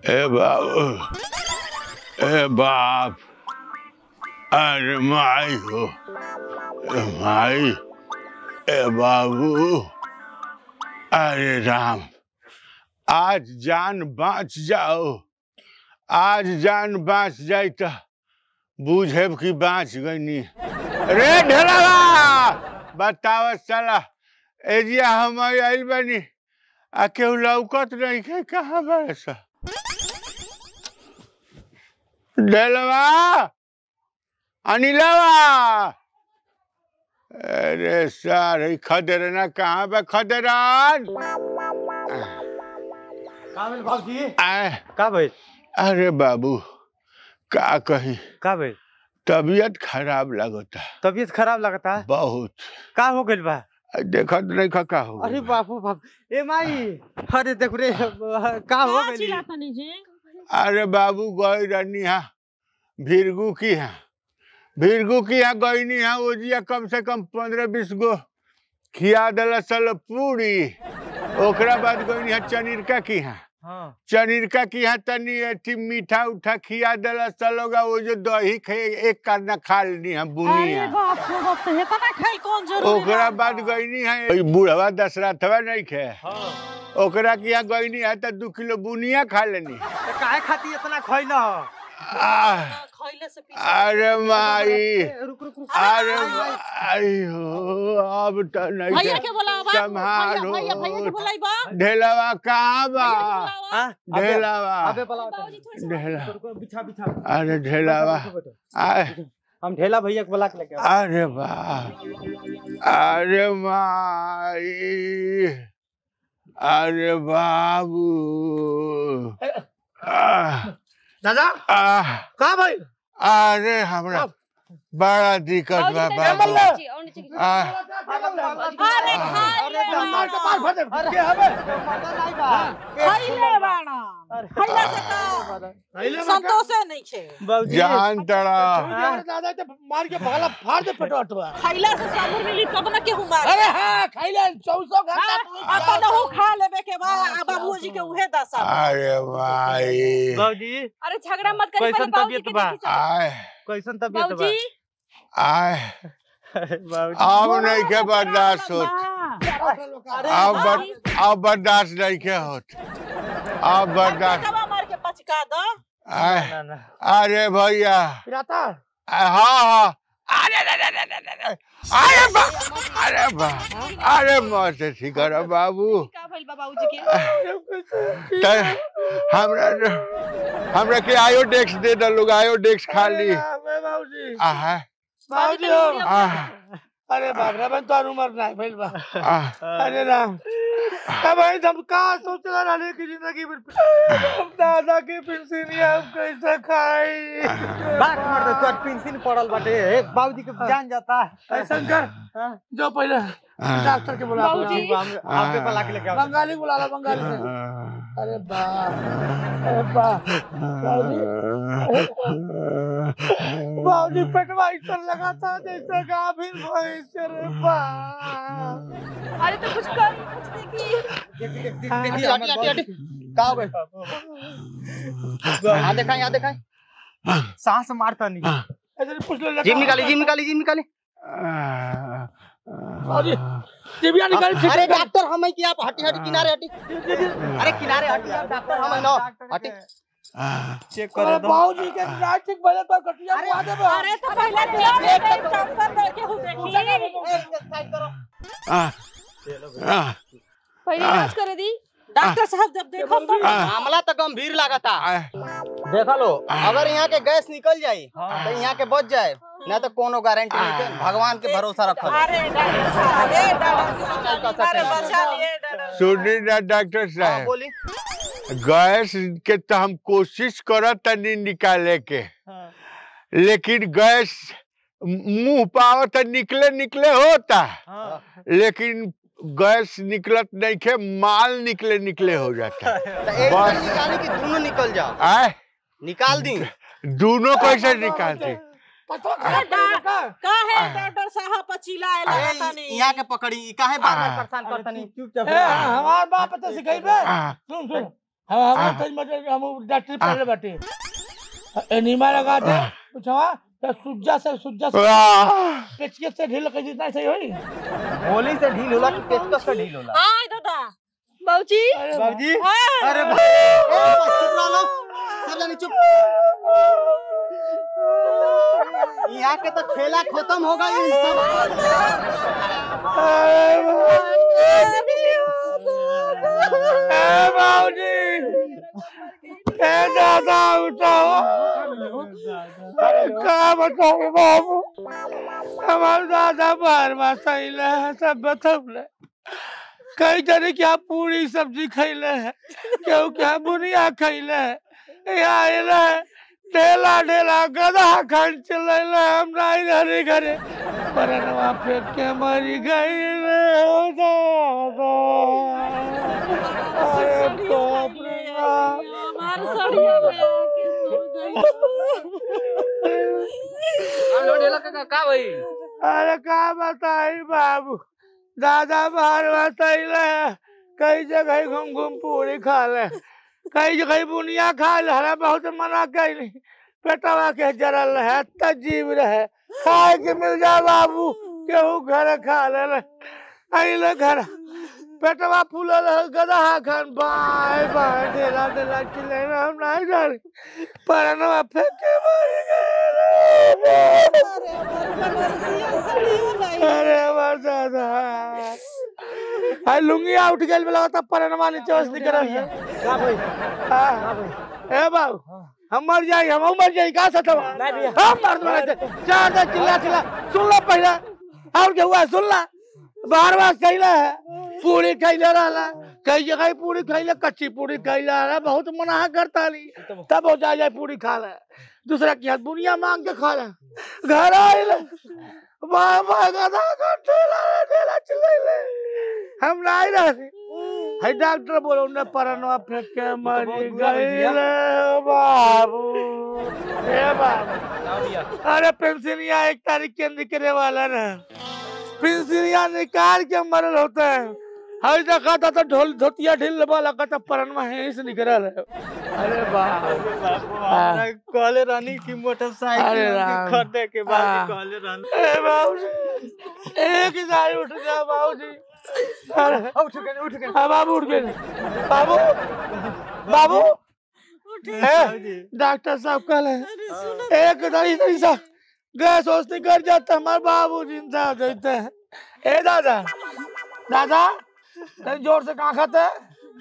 ए बाबू ए बाप अरे माई हो ए माई ए बाबू अरे राम आज जान बाँच जाओ आज जान बाँच जाए तो बूझेब कि बाँच गईनी रे ढेलावा बताव साला एजिया हम आइल बनी आ केहू लौकत नहीं है कहाँ बरस ढेलवा अनिलवा अरे सारे खदरना कहाँ पे खदरान का भेल बाबूजी आए का भेल अरे बाबू का कही का भेल तबीयत खराब लगता तबीयत खराब लगता है बहुत का हो गइल बा देखत नहीं का का हो अरे गइल। बापू बाप ए माई अरे देखो रे का हो का गइल चिल्लातनी जी अरे बाबू गई रहनी हा भीरगू की हा भीरगू की हा गईनी हा ओजिया कम से कम पंद्रह बीस गो खिया दिला सल पूरी ओकरा बाद गईनी हा चनिरका की हा हां चनिरका की हा तनी अथी मीठा उठा खिया दिला सलोगा वो जो दही खे एक करना खा लेनी हा बुनी अरे हा बाप रे बाप तो हेतना खाई कौन जरूरी ओकरा बा? बाद गईनी है ओई बूढ़वा दशरथवा नहीं खे हां ओकरा की यहाँ गईनी है तो दू किलो बुनिया खा लेनी तो काहे खाती इतना खोई ना आह, खइले से पीछे अरे माई रुक रुक रुक अरे माई हो अब तो नहीं भैया खे- के बोलावा बाबू संभालो। भैया भैया के बोलाई बा ढेलावा कहाँ बा भैया के बोलावा हां अबे ढेलावा अबे पला बाबूजी थोड़ी सी ढेला रुको बिछा बिछा अरे ढेलावा बैठो, बैठो, बैठो। आए, हम ढेला भैया के बुला के लेके आओ अरे बा अरे माई अरे बाबू आह, दादा आह, का भाई अरे हमरा बड़ा दिक्कत बा बाबू आह, अरे अरे खाइले मार के पार बाड़ा भर दे के हबे माता नहीं बा खाइले बाड़ा खइला से का संतोषे नहीं छे बाबूजी जान तड़ा दादा ते मार के भगला फाड़ दे पेटवा खइला से साबुन मिली तब ना केहू मार अरे हाँ खाइले चौसौ घंटा अपन हो खा लेबे के बा आ बाबूजी के उहे दशा बा। अरे माई बाबूजी अरे झगड़ा मत करी कैसन पहले बाबूजी तबीयत के बा? देखी चलो। आए कैसन तबीयत बा बाबूजी आए बाबूजी अब नहीं के बर्दाश्त होत बा। अब बर, अब बर्दाश्त नहीं के होत अब बर्दाश्त कबा मार के पचका दो आए ना ना अरे भैया पिराता आ, हाँ हाँ अरे अरे अरे अरे अरे अरे अरे बा अरे बा अरे मत ठीक है बाबू का भइल बा बाबूजी के त हमरा हमरा के आयोडेक्स दे दो लोग आयोडेक्स खा ली बाबूजी आहा बाबूजी हो आह अरे बाप रे बन तो उम्र नहीं भइल बा आह अरे राम अब भाई हम का सोच रहा रहने की जिंदगी में हम दादा के पेंशन हम कैसे खाई बात मर दे तोर पेंशन पड़ल बाटे हे बाबूजी के जान जाता है ऐसा कर हाँ? जो पहले डॉक्टर के बुला बाबूजी। हम आपके पला के लेके आओ बंगाली बुला लो बंगाली से अरे बाप अरे बाप बाबूजी पेटवा इधर लगा था जैसे गाभिन भैंस रे बाप अरे तो कुछ कर कुछ देखी हटी हटी हटी हटी का हो गए यहाँ देखा यहाँ देखा सांस मारता नहीं ऐसे पूछ लो जिम निकाली जिम निकाली जिम निकाली बाबूजी जीविया निकाल ठीक अरे डॉक्टर हम की आप हटी हटी किनारे हटी अरे किनारे हटी आप डॉक्टर हम ना हटी चेक अरे कर दो बाबूजी के रात ठीक बजे पर कटिया बुआ दे बा अरे तो पहले दिया दे दे डॉक्टर दे केहू देखी पहले इलाज करे दी डॉक्टर साहब जब देखो तो मामला तो गंभीर लागता देखा लो अगर यहाँ के गैस निकल जाई तो यहाँ के बच जाए ना तो कोनो गारंटी नहीं है भगवान के भरोसा रखो अरे डॉक्टर साहब ए डॉक्टर साहब अरे बचा लिए डॉक्टर सुनी ना डॉक्टर हाँ, साहब बोली गैस के तो हम कोशिश करत तनी निकाले के हाँ। लेकिन गैस मुंह पाव तो निकले निकले होता हाँ। लेकिन गैस निकलत नहीं के माल निकले निकले हो जाता तो एक बार बस। निकाली कि दोनों निकल जाओ आए निकाल दी दोनों कैसे निकालते पता का का का है डॉक्टर साहब पचीला ए, लगा तनी यहाँ के पकड़ी ई काहे बार बार हाँ। परेशान करतनी चुपचाप ए हमार बाप तो सिखाई बे हाँ। सुन सुन हम हम तज मतलब हम डॉक्टर पहले बाटे एनीमा लगा दे पूछवा तो सुज्जा से सुज्जा से पेचके से ढील कर जितना सही होई गोली से ढील होला कि पेचकस से ढील होला हाय दादा बाबूजी अरे बाबूजी हाँ। अरे बा- ए, बस चुप रहो लोग सब जानी चुप यहाँ के तो खेला खत्म हो गई सब ए बाबूजी ए दादा उठाओ अरे का बताओ बाबू हमारे दादा बाहर में सहीले है सब बतौले कई तरह क्या पूरी सब्जी खैले है केहू क्या बुनिया खैले है यहाँ आइले है ढेला ढेला गधा खन चले हम नहीं घरे घरे पर नवा फेंक के मरी गई रे हो दादा अरे बाप रे बाप हमारे सड़िया में आके सो गई अरे का बताई बाबू दादा बाहर बताइले कई जगह घूम घूम पूरी खा ले कई जगह बुनिया खा ले हरा बहुत मना कैली पेटवा के जरल है तजीब रहे खाए के मिल जा बाबू केहू घर खा ले ले अइले घर पेटवा फूलल है गधा खान बाय बाय ढेला ढेला चिल्ले हम नहीं जानी परनवा फेंके मारी गए अरे हमार दादा हाय लुंगी उठ गेल बेला त परनमा नीचे बस निकल है का भाई हां ए बाबू हम मर जाई हम मर जाई का सतवा हम मर दो चार दे चिल्ला चिल्ला सुन लो पहले और क्या हुआ सुन ला बार बार कहला है पूरी खैले रहला कई जगह पूरी खैले कच्ची पूरी खैले रहला बहुत मना करता नहीं तब हो जाए जाए पूरी खा ले दूसरा की हाथ बुनिया मांग के खा ले घर आइले वाह वाह गधा का ठेला रे ठेला चिल्लाइले हम नहीं रहे है डॉक्टर बोलो ने परनवा फेंक के मरी गई रे बाबू ए बाबू अरे पेंसिलिया एक तारीख के निकले वाला ना पेंसिलिया निकाल के मरल होता है हर देखा था तो ढोल धोतिया ढील वाला का तो परनमा है से निकल है अरे बाप हाँ। कहले रहनी की अरे मोटरसाइकिल राम। खरीदे के हाँ। बाद कहले रहनी ए बाबूजी एक ही सारी उठ गया बाबूजी अरे उठ गए उठ गए हाँ बाबू उठ गए बाबू बाबू ए, डॉक्टर साहब कल है एक दही दही सा गैस वोस निकल जाता हमारे बाबू जिंदा देते हैं ए दादा दादा तनी जोर से कहाँ खाते हैं?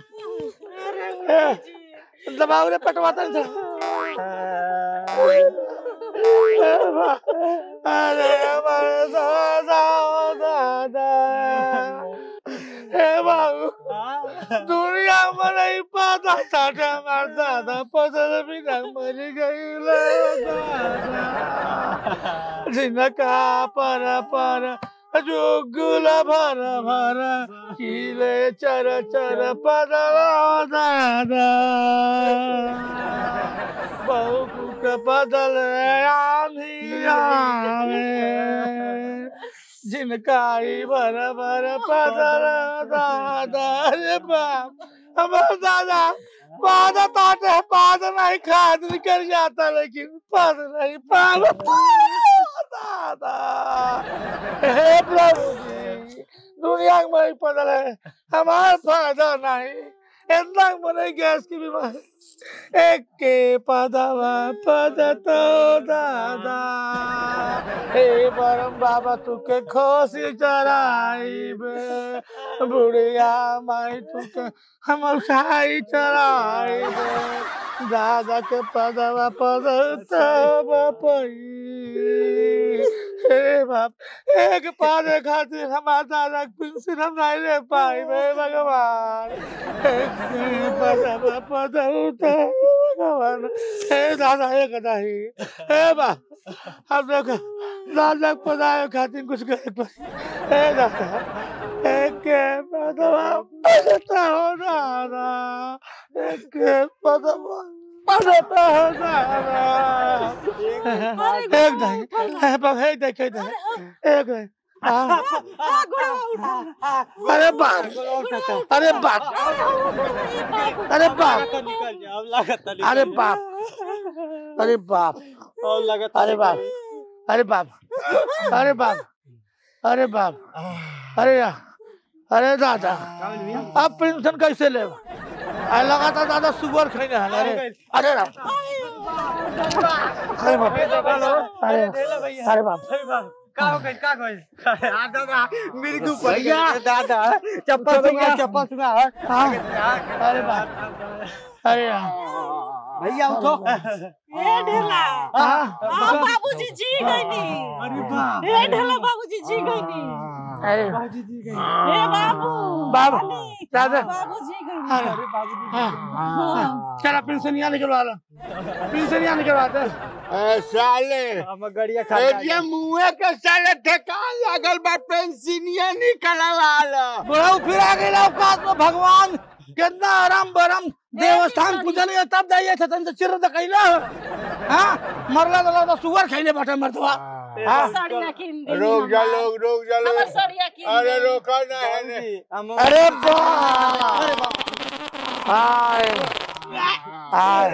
ए, दबाव रे पटवाता नहीं था अरे हमारे दादा ओ दादा हे बाबू दुनिया में नहीं पता था कि हमारा दादा पसंद भी ना मर गई ले दादा जिनका पर पर जो गुला भर भर किले चर चर पदरा दादा बहु कुक बदल आंधी आवे जिनका ही बर बर पदर दादा रे बाप हमारा दादा पाद ताटे पाद नहीं खाद निकल जाता लेकिन पद नहीं पाद दादा हे प्रभु जी दुनिया में ही पदल है हमारा फायदा नहीं इतना मरे गैस की बीमारी एक के पदवा पद तो दादा हे परम बाबा तुके खोसी चराइब बुढ़िया माई तुके हम उठाई चराइब दादा के पदवा पद तब पई हे बाप एक पादे खातिर हमारा दादा के पेंशन हम नहीं ले पाई हे भगवान एक के पदवा पद तब भगवान हे दादा एक नहीं हे बाप हम लोग दादा के पदाए खातिर कुछ करे पर हे दादा एक के पदवा पदता हो दादा एक के पदवा पदता हो दादा एक नहीं है बाप है देखे दे एक नहीं अरे बाप अरे बाप अरे बाप निकल जा अब लागत अरे बाप अरे बाप अब लागत अरे बाप अरे बाप अरे बाप अरे बाप अरे यार अरे दादा अब पेंशन कैसे ले अरे लगा था दादा सुगर खाने हैं अरे अरे राम अरे बाप अरे अरे बाप का हो गई का हो गई दादा मेरे के ऊपर दादा चप्पल सुंगा चप्पल सुंगा हाँ, अरे बाप अरे यार भैया उठो ए ढेला हाँ, हाँ बाबूजी जी गईनी अरे वाह ए ढेला बाबूजी जी गईनी अरे ए बाबू बाबू अली, दादा बाबूजी गईनी अरे हाँ, हाँ, चला पेंशन यहाँ निकलवा लो पेंशन यहाँ निकलवा दे ए, साले हम गड़िया खा ए, ये मुँहे के साले ठेकान लागल बा पेंसिनिया निकलवा लो बुढ़ाऊ फिर आ गई औकात में भगवान कितना आराम बरम देवस्थान पूजन है तब जाइए थे तन से चिर दकैला हाँ मरला दला तो सुगर खैले बैठे मर्दवा हाँ साड़िया किन दी रोक जा लोग रोक जा हमर लोग साड़िया किन अरे दी। रोका ना है ने अरे बाप हाय हाय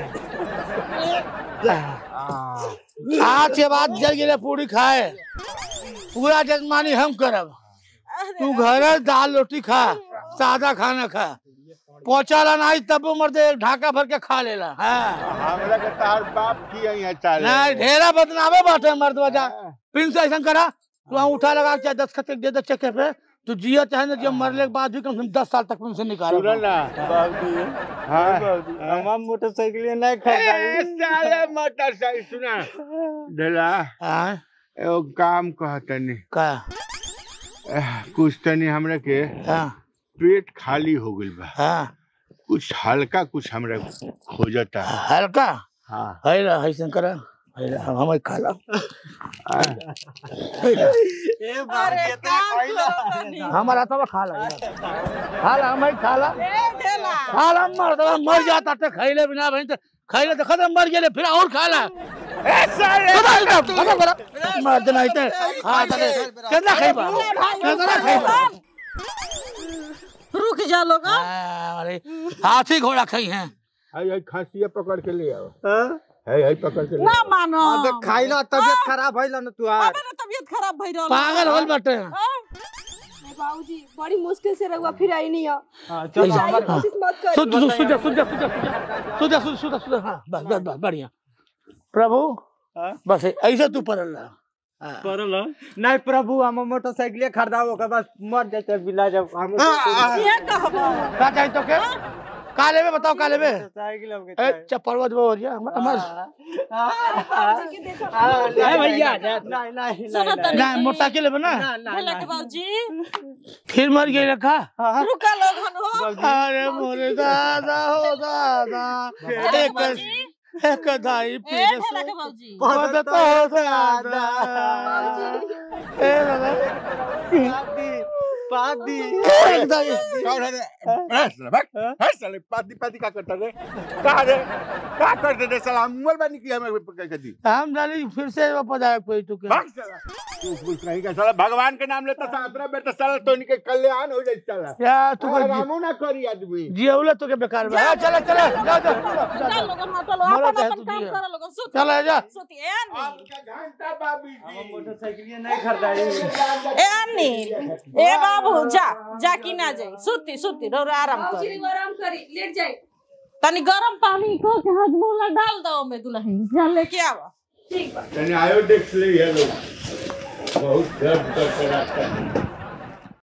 आज के बाद जल गिरे पूरी खाए पूरा जजमानी हम करब तू घर दाल रोटी खा सादा खाना खा पहुंचाला नहीं तब मर्दे ढाका भर के खा लेला हाँ हमरा के तार बाप की यहाँ चाले नहीं ढेरा बदनामे बाटे मर्दवा जा प्रिंस ऐसा करा तू वहाँ उठा लगा के चाहे दस खत दे दे चेके पे तू जिया चाहे ना जब मरने के बाद भी कम से कम दस साल तक पेंशन निकाल सुनो ना बाबूजी हाँ हम मोटरसाइकिल नहीं ए, खरीदाई साले मोटरसाइकिल सुना ढेला हाँ एगो काम कहतनी का एह, कुछ तनी हमरा के हाँ पेट खाली हो गइल बा हाँ कुछ हल्का कुछ हमरा खोजता हल्का हाँ है ला है करा है ला हम हम खा ला ए अरे काम करो तनी। हमारा तो खा ला खा ला हम खा ला ए ढेला खा ला मर दवा मर जाता तो खैले बिना भाई तो खैले तो खत्म मर गेले फिर और खा ला खत्म खत्म खत्म मर देना इते खा तले केना खैबा केना खैबा रुक जा लोग हाँ, अरे हाथी घोड़ा खाई हैं हाय हाय खांसी पकड़ के ले आओ हाय हाय पकड़ के ले ना आओ। मानो तो खाइला तबियत खराब भइल न तू आज हमारे तबीयत खराब भई रहल पागल होल बटे बाबूजी बड़ी मुश्किल से रहुआ फिर आई नहीं है हां चलो जाइए, कोशिश मत कर सुध सुध सुध सुध सुध सुध सुध सुध हाँ बस बस बस बढ़िया प्रभु हाँ? बस ऐसे तू पड़ल रहा हाँ। परल नहीं प्रभु हम मोटरसाइकिल खरीदाओ के बस मर जाते बिला जब हम ये कहबो का चाहिए तो के का लेबे बताओ का लेबे साइकिल हम ए चप्पलवत बोरिया हमर बाबूजी के देखो नहीं भैया नहीं नहीं सुनो तनी ना मोटा के लेबे ना ढेला के बाबूजी फिर मर गई रखा रुका लोग हन हो अरे मोरे दादा हो दादा एक बाबूजी एक दाई ए फिर ढेला के बाबूजी मदद हो दादा ए दादा पादी एक दाई कौन है रे? अरे साला, भाग। अरे साले, पाती पाती का करता रे का रे का करते रे साला हम मोबाइल बानी किया हमें पकड़ के दी हम डाली फिर से वापस आए कोई तू के भाग साला तू कुछ नहीं का साला भगवान के नाम लेता साला अपना बेटा साला तो इनके कल्याण हो जाए साला या तू अरे कर रामू ना करी आदमी जियौला तो के बेकार बा हाँ, चला चला जा जा चल लोगन हटो लो मरा अपन चाहे अपन तू काम जिया। कर लोगन सुत चला जा सुत ए अन्नी आपका घंटा बाबी हम जी मोटरसाइकिल नहीं खरीदाई ए अन्नी ए बाबू जा जा की ना जाई सुती सुती रो रो आराम कर बाबूजी आराम करी लेट जाए तनी गरम पानी को के हजमोला डाल दो में दुल्हन जा लेके आवा ठीक बा तने आयो देख ले ये लोग बहुत दर्द करते रहता है